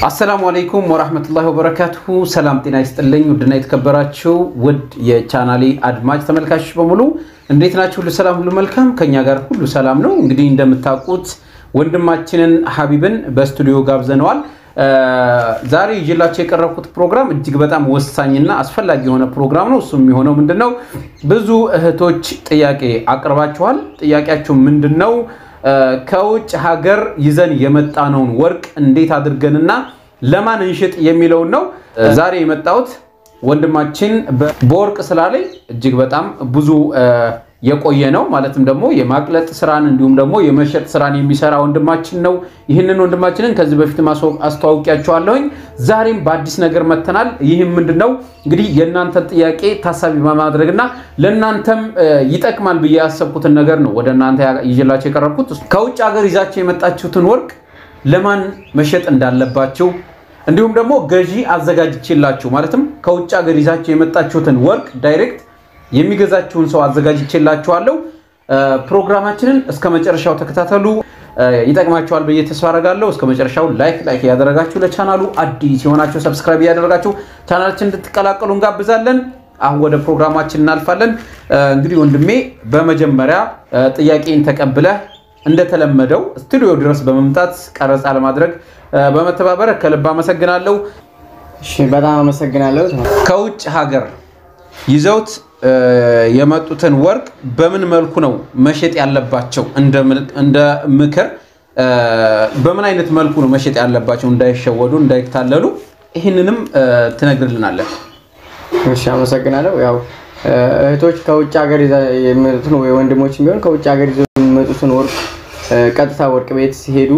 አሰላሙ አለይኩም ወራህመቱላሂ ወበረካቱሁ። ሰላም ጤና ይስጥልኝ። ውድና የተከበራችሁ ውድ የቻናሌ አድማጭ ተመልካቾች በሙሉ እንዴት ናችሁ? ሁሉ ሰላም፣ ሁሉ መልካም፣ ከኛ ጋር ሁሉ ሰላም ነው። እንግዲህ እንደምታውቁት ወንድማችንን ሀቢብን በስቱዲዮ ጋብዘነዋል። ዛሬ ይዤላችሁ የቀረብኩት ፕሮግራም እጅግ በጣም ወሳኝና አስፈላጊ የሆነ ፕሮግራም ነው። እሱ የሚሆነው ምንድን ነው? ብዙ እህቶች ጥያቄ አቅርባችኋል። ጥያቄያችሁ ምንድን ነው? ከውጭ ሀገር ይዘን የመጣነውን ወርቅ እንዴት አድርገንና ለማን እንሽጥ የሚለውን ነው ዛሬ የመጣሁት። ወንድማችን በወርቅ ስራ ላይ እጅግ በጣም ብዙ የቆየ ነው። ማለትም ደግሞ የማቅለጥ ስራን እንዲሁም ደግሞ የመሸጥ ስራን የሚሰራ ወንድማችን ነው። ይህንን ወንድማችንን ከዚህ በፊት አስተዋውቂያቸዋለሁኝ። ዛሬም በአዲስ ነገር መጥተናል። ይህም ምንድን ነው እንግዲህ የእናንተን ጥያቄ ታሳቢ በማድረግና ለእናንተም ይጠቅማል ብዬ ያሰብኩትን ነገር ነው ወደ እናንተ ይዤላቸው የቀረብኩት። ከውጭ ሀገር ይዛቸው የመጣችሁትን ወርቅ ለማን መሸጥ እንዳለባቸው እንዲሁም ደግሞ ገዢ አዘጋጅቼላችሁ ማለትም ከውጭ ሀገር ይዛቸው የመጣችሁትን ወርቅ ዳይሬክት የሚገዛችሁን ሰው አዘጋጅቼላችኋለሁ። ፕሮግራማችንን እስከ መጨረሻው ተከታተሉ። ይጠቅማችኋል ብዬ ተስፋ አደርጋለሁ። እስከ መጨረሻው ላይክ ላይክ እያደረጋችሁ ለቻናሉ አዲስ የሆናችሁ ሰብስክራይብ እያደረጋችሁ ቻናላችን እንድትቀላቀሉ እንጋብዛለን። አሁን ወደ ፕሮግራማችን እናልፋለን። እንግዲህ ወንድሜ በመጀመሪያ ጥያቄን ተቀብለህ እንደተለመደው ስቱዲዮ ድረስ በመምጣት ቀረጻ ለማድረግ በመተባበር ከልብ አመሰግናለሁ። እሺ በጣም አመሰግናለሁ። ከውጭ ሀገር ይዘውት የመጡትን ወርቅ በምን መልኩ ነው መሸጥ ያለባቸው? እንደ ምክር በምን አይነት መልኩ ነው መሸጥ ያለባቸው እንዳይሸወዱ፣ እንዳይታለሉ ይህንንም ትነግርልናለን። እሺ አመሰግናለሁ። ያው እህቶች ከውጭ ሀገር የሚመጡትን ወይ ወንድሞችም ቢሆን ከውጭ ሀገር ይዘው የሚመጡትን ወርቅ ቀጥታ ወርቅ ቤት ሲሄዱ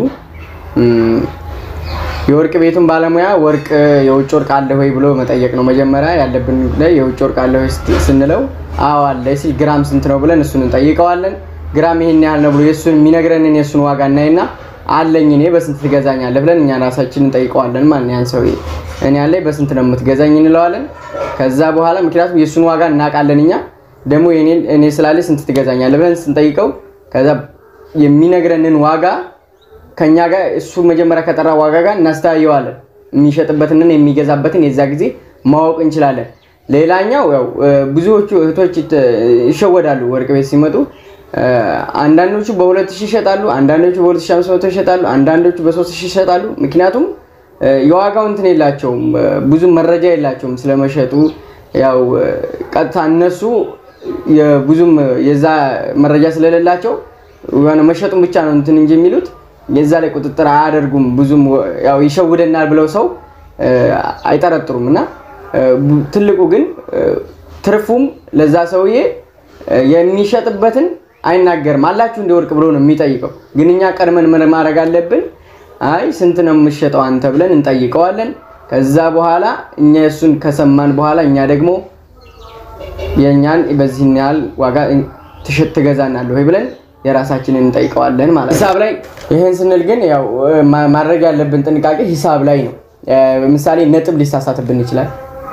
የወርቅ ቤቱን ባለሙያ ወርቅ የውጭ ወርቅ አለ ወይ ብሎ መጠየቅ ነው መጀመሪያ ያለብን ጉዳይ። የውጭ ወርቅ አለ ወይ ስንለው አዎ አለ ሲል ግራም ስንት ነው ብለን እሱን እንጠይቀዋለን። ግራም ይሄን ያህል ነው ብሎ የሱን የሚነግረንን የሱን ዋጋ እናይና አለኝ እኔ በስንት ትገዛኛለህ ብለን እኛ ራሳችን እንጠይቀዋለን። ማን ያን ሰው እኔ ያለኝ በስንት ነው የምትገዛኝ እንለዋለን። ከዛ በኋላ ምክንያቱም የሱን ዋጋ እናውቃለን እኛ ደግሞ እኔ ስላለኝ ስንት ትገዛኛለህ ብለን ስንጠይቀው ከዛ የሚነግረንን ዋጋ ከኛ ጋር እሱ መጀመሪያ ከጠራ ዋጋ ጋር እናስተያየዋለን። የሚሸጥበትንን የሚገዛበትን የዛ ጊዜ ማወቅ እንችላለን። ሌላኛው ያው ብዙዎቹ እህቶች ይሸወዳሉ ወርቅ ቤት ሲመጡ። አንዳንዶቹ በ2000 ይሸጣሉ፣ አንዳንዶቹ በ2500 ይሸጣሉ፣ አንዳንዶቹ በ3000 ይሸጣሉ። ምክንያቱም የዋጋው እንትን የላቸውም፣ ብዙ መረጃ የላቸውም ስለመሸጡ። ያው ቀጥታ እነሱ ብዙም የዛ መረጃ ስለሌላቸው የሆነ መሸጡን ብቻ ነው እንትን እንጂ የሚሉት የዛ ላይ ቁጥጥር አያደርጉም። ብዙም ያው ይሸውደናል ብለው ሰው አይጠረጥሩም። እና ትልቁ ግን ትርፉም ለዛ ሰውዬ የሚሸጥበትን አይናገርም። አላችሁ እንደ ወርቅ ብሎ ነው የሚጠይቀው። ግን እኛ ቀድመን ምን ማድረግ አለብን? አይ ስንት ነው የምሸጠው አንተ ብለን እንጠይቀዋለን። ከዛ በኋላ እኛ እሱን ከሰማን በኋላ እኛ ደግሞ የእኛን በዚህን ያህል ዋጋ ትገዛናለህ ወይ ብለን የራሳችንን እንጠይቀዋለን ማለት ነው። ሂሳብ ላይ ይህን ስንል ግን ያው ማድረግ ያለብን ጥንቃቄ ሂሳብ ላይ ነው። ምሳሌ ነጥብ ሊሳሳትብን ይችላል።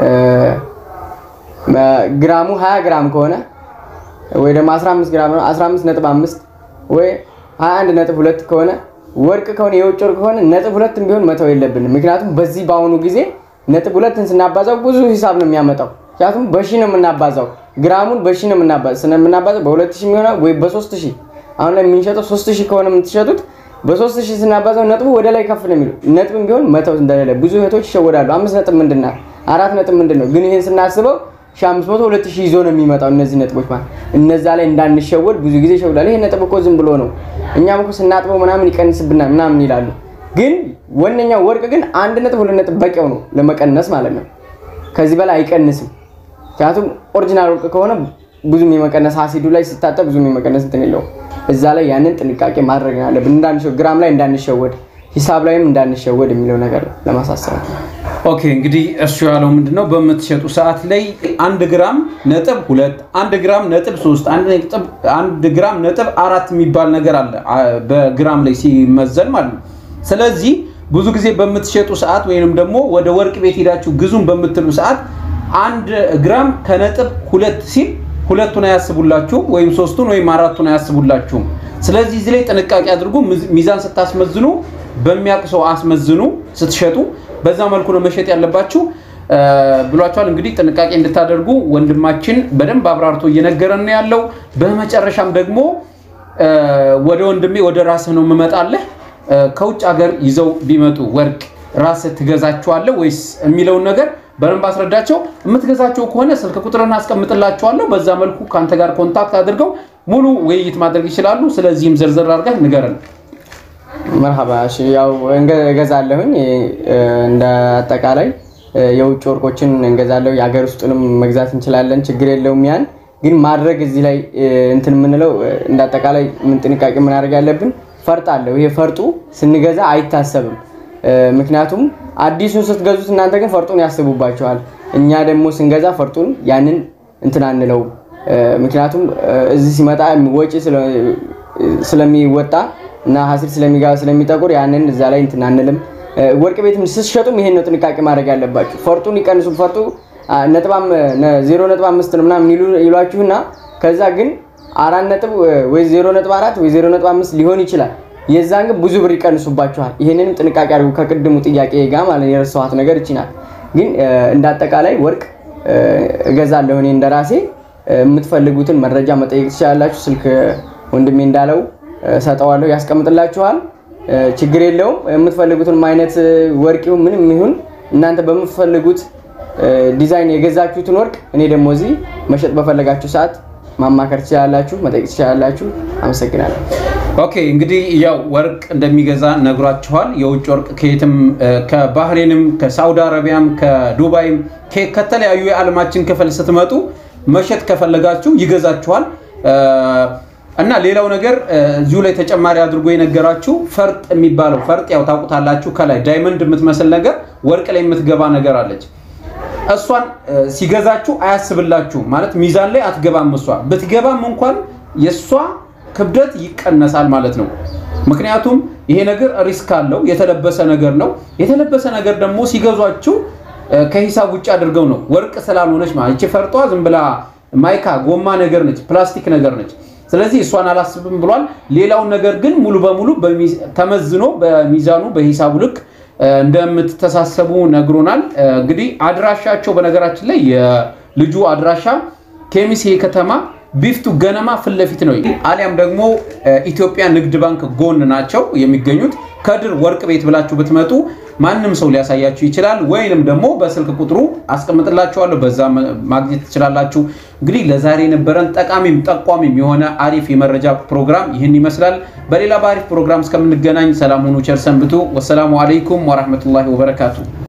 ግራሙ 20 ግራም ከሆነ ወይ ደግሞ 15 ግራም ነው 15 ነጥብ 5 ወይ 21 ነጥብ 2 ከሆነ ወርቅ ከሆነ የውጭ ወርቅ ከሆነ ነጥብ ሁለትም ቢሆን መተው የለብንም። ምክንያቱም በዚህ በአሁኑ ጊዜ ነጥብ ሁለትን ስናባዛው ብዙ ሂሳብ ነው የሚያመጣው። ምክንያቱም በሺ ነው የምናባዛው ግራሙን በሺ ነው የምናባዛው በሁለት ሺህ የሚሆነው ወይ በሶስት ሺህ አሁን ላይ የምንሸጠው ሶስት ሺህ ከሆነ የምትሸጡት በሶስት ሺህ ስናባዛው ነጥቡ ወደ ላይ ከፍ ነው የሚለው። ነጥብም ቢሆን መተው እንደሌለ ብዙ እህቶች ይሸወዳሉ። አምስት ነጥብ ምንድን ናት? አራት ነጥብ ምንድን ነው? ግን ይህን ስናስበው ሺህ አምስት መቶ ሁለት ሺህ ይዞ ነው የሚመጣው እነዚህ ነጥቦች ማለት እነዛ ላይ እንዳንሸወድ ብዙ ጊዜ ይሸውዳል። ይሄ ነጥብ እኮ ዝም ብሎ ነው እኛም እኮ ስናጥበው ምናምን ይቀንስብናል ምናምን ይላሉ። ግን ወነኛው ወርቅ ግን አንድ ነጥብ ሁለት ነጥብ በቂው ነው ለመቀነስ ማለት ነው። ከዚህ በላይ አይቀንስም። ምክንያቱም ኦሪጂናል ወርቅ ከሆነ ብዙም የመቀነስ አሲዱ ላይ ሲታጠብ ብዙም የመቀነስ እንትን የለውም። እዛ ላይ ያንን ጥንቃቄ ማድረግ አለብን። እንዳንሸወድ ግራም ላይ እንዳንሸወድ፣ ሂሳብ ላይም እንዳንሸወድ የሚለው ነገር ለማሳሰብ ነው። ኦኬ እንግዲህ እሱ ያለው ምንድነው በምትሸጡ ሰዓት ላይ አንድ ግራም ነጥብ ሁለት አንድ ግራም ነጥብ ሶስት አንድ ግራም ነጥብ አራት የሚባል ነገር አለ በግራም ላይ ሲመዘን ማለት ነው። ስለዚህ ብዙ ጊዜ በምትሸጡ ሰዓት ወይንም ደግሞ ወደ ወርቅ ቤት ሄዳችሁ ግዙም በምትሉ ሰዓት አንድ ግራም ከነጥብ ሁለት ሲል ሁለቱን አያስቡላችሁም ወይም ሶስቱን ወይም አራቱን አያስቡላችሁም። ስለዚህ እዚህ ላይ ጥንቃቄ አድርጉ። ሚዛን ስታስመዝኑ በሚያውቅ ሰው አስመዝኑ። ስትሸጡ በዛ መልኩ ነው መሸጥ ያለባችሁ ብሏቸዋል። እንግዲህ ጥንቃቄ እንድታደርጉ ወንድማችን በደንብ አብራርቶ እየነገረን ነው ያለው። በመጨረሻም ደግሞ ወደ ወንድሜ ወደ ራስህ ነው የምመጣለህ። ከውጭ ሀገር ይዘው ቢመጡ ወርቅ ራስህ ትገዛቸዋለህ ወይስ የሚለውን ነገር በደንብ አስረዳቸው። የምትገዛቸው ከሆነ ስልክ ቁጥርን አስቀምጥላቸዋለሁ። በዛ መልኩ ከአንተ ጋር ኮንታክት አድርገው ሙሉ ውይይት ማድረግ ይችላሉ። ስለዚህም ዝርዝር አድርገህ ንገረን። መርሃባ እሺ፣ ያው እገዛለሁኝ እንደ አጠቃላይ የውጭ ወርቆችን እንገዛለሁ። የሀገር ውስጡንም መግዛት እንችላለን፣ ችግር የለውም። ያን ግን ማድረግ እዚህ ላይ እንትን የምንለው እንደ አጠቃላይ ምን ጥንቃቄ ምናደርግ ያለብን ፈርጥ አለው። ይሄ ፈርጡ ስንገዛ አይታሰብም። ምክንያቱም አዲሱን ስትገዙት እናንተ ግን ፈርጡን ያስቡባቸዋል። እኛ ደግሞ ስንገዛ ፈርጡን ያንን እንትን አንለው። ምክንያቱም እዚህ ሲመጣ ወጪ ስለሚወጣ እና ሀሲል ስለሚገባ ስለሚጠቁር ያንን እዛ ላይ እንትን አንልም። ወርቅ ቤትም ስትሸጡም ይሄን ነው ጥንቃቄ ማድረግ ያለባችሁ። ፈርጡን ይቀንሱ። ፈርጡ ዜሮ ነጥብ አምስት ነው ምናምን ይሏችሁና ከዛ ግን አራት ነጥብ ወይ ዜሮ ነጥብ አራት ወይ ዜሮ ነጥብ አምስት ሊሆን ይችላል። የዛን ግን ብዙ ብር ይቀንሱባችኋል። ይሄንንም ጥንቃቄ አድርጉ። ከቅድሙ ጥያቄ ጋር ማለት የረሳኋት ነገር ይችላል። ግን እንደ አጠቃላይ ወርቅ እገዛለሁ እኔ እንደራሴ። የምትፈልጉትን መረጃ መጠየቅ ትችላላችሁ። ስልክ ወንድሜ እንዳለው ሰጠዋለሁ፣ ያስቀምጥላችኋል። ችግር የለውም። የምትፈልጉትን አይነት ወርቅ ይሁን ምንም ይሁን እናንተ በምትፈልጉት ዲዛይን የገዛችሁትን ወርቅ እኔ ደግሞ እዚህ መሸጥ በፈለጋችሁ ሰዓት ማማከር ትችላላችሁ፣ መጠየቅ ትችላላችሁ። አመሰግናለሁ። ኦኬ እንግዲህ ያው ወርቅ እንደሚገዛ ነግሯችኋል። የውጭ ወርቅ ከየትም ከባህሬንም፣ ከሳውዲ አረቢያም፣ ከዱባይም ከተለያዩ የዓለማችን ክፍል ስትመጡ መሸጥ ከፈለጋችሁ ይገዛችኋል። እና ሌላው ነገር እዚሁ ላይ ተጨማሪ አድርጎ የነገራችሁ ፈርጥ የሚባለው ፈርጥ ያው ታውቁታላችሁ። ከላይ ዳይመንድ የምትመስል ነገር ወርቅ ላይ የምትገባ ነገር አለች። እሷን ሲገዛችሁ አያስብላችሁ ማለት ሚዛን ላይ አትገባም። እሷ ብትገባም እንኳን የእሷ ክብደት ይቀነሳል ማለት ነው። ምክንያቱም ይሄ ነገር ሪስክ አለው፣ የተለበሰ ነገር ነው። የተለበሰ ነገር ደግሞ ሲገዟችሁ ከሂሳብ ውጭ አድርገው ነው ወርቅ ስላልሆነች ማለት ይቺ ፈርጧ ዝም ብላ ማይካ ጎማ ነገር ነች፣ ፕላስቲክ ነገር ነች። ስለዚህ እሷን አላስብም ብሏል። ሌላውን ነገር ግን ሙሉ በሙሉ ተመዝኖ በሚዛኑ በሂሳቡ ልክ እንደምትተሳሰቡ ነግሮናል። እንግዲህ አድራሻቸው በነገራችን ላይ የልጁ አድራሻ ኬሚሴ ከተማ ቢፍቱ ገነማ ፊት ለፊት ነው። አሊያም ደግሞ ኢትዮጵያ ንግድ ባንክ ጎን ናቸው የሚገኙት። ከድር ወርቅ ቤት ብላችሁ ብትመጡ ማንም ሰው ሊያሳያችሁ ይችላል። ወይንም ደግሞ በስልክ ቁጥሩ አስቀምጥላችኋለሁ፣ በዛ ማግኘት ትችላላችሁ። እንግዲህ ለዛሬ የነበረን ጠቃሚም ጠቋሚም የሆነ አሪፍ የመረጃ ፕሮግራም ይህን ይመስላል። በሌላ በአሪፍ ፕሮግራም እስከምንገናኝ ሰላም ሁኑ፣ ቸር ሰንብቱ። ወሰላሙ አለይኩም ወራህመቱላሂ ወበረካቱ።